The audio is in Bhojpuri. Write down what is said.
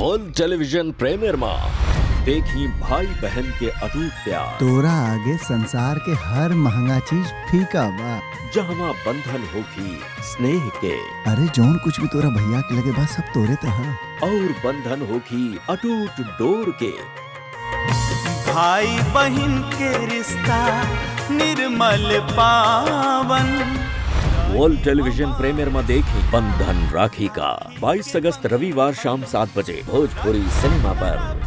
वर्ल्ड टेलीविजन प्रीमियर में देखी भाई बहन के अटूट प्यार तोरा आगे संसार के हर महंगा चीज फीका बा जहाँ बंधन होगी स्नेह के अरे जौन कुछ भी तोरा भैया के लगे बा सब तोरे त ह और बंधन होगी अटूट डोर के भाई बहन के रिश्ता निर्मल पावन वर्ल्ड टेलीविजन प्रीमियर में देखी बंधन राखी का 22 अगस्त रविवार शाम सात बजे भोजपुरी सिनेमा पर